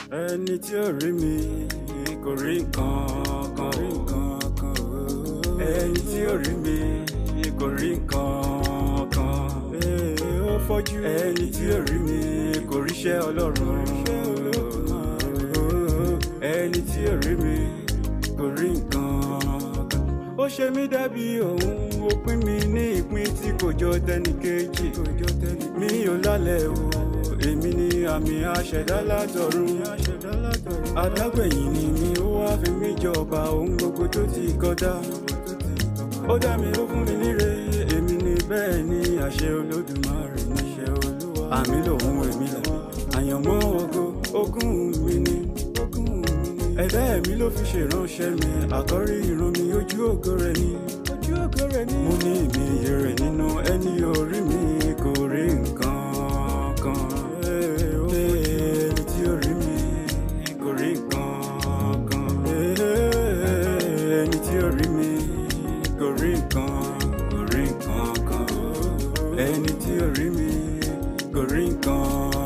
ẹni tí ò rí mi kò rí nǹkan kan rí nǹkan kan ẹni tí ò rí mi kò rí nǹkan kan ó fọ́jú ẹni tí ò rí mi kò ríṣẹ́ ọlọ́run ẹni tí ò rí mi kò rí nǹkan kan ó ṣe mí dàbí òun ó pín mi ní ìpín tí kò jọ tẹnìkejì mi ò lálẹ́ o èmi ni àmì àṣẹdá látọ̀run adágbẹ̀yìn ni mi ó wá fi mí jọba ohun gbogbo tó ti kọjá ó dá mi ó fún mi níre èmi ni bẹ́ẹ̀ ni àṣẹ olódùmarè níṣẹ́ olúwa àmì lòun èmi là àyànmọ́ ògo ogún mi ni ẹ̀dá ẹ̀mí ló fi ṣèránṣẹ́ mi àkọ́rí irun mi ojú ògo rẹ̀ ni mo ní ìmì iye rẹ̀ nínú ẹni orí mi kò rí nǹkan kan ẹni tí ó rí mi kò rí nǹkan kan ẹni tí ó rí mi kò rí nǹkan kò rí nǹkan kan ẹni tí ó rí mi kò rí nǹkan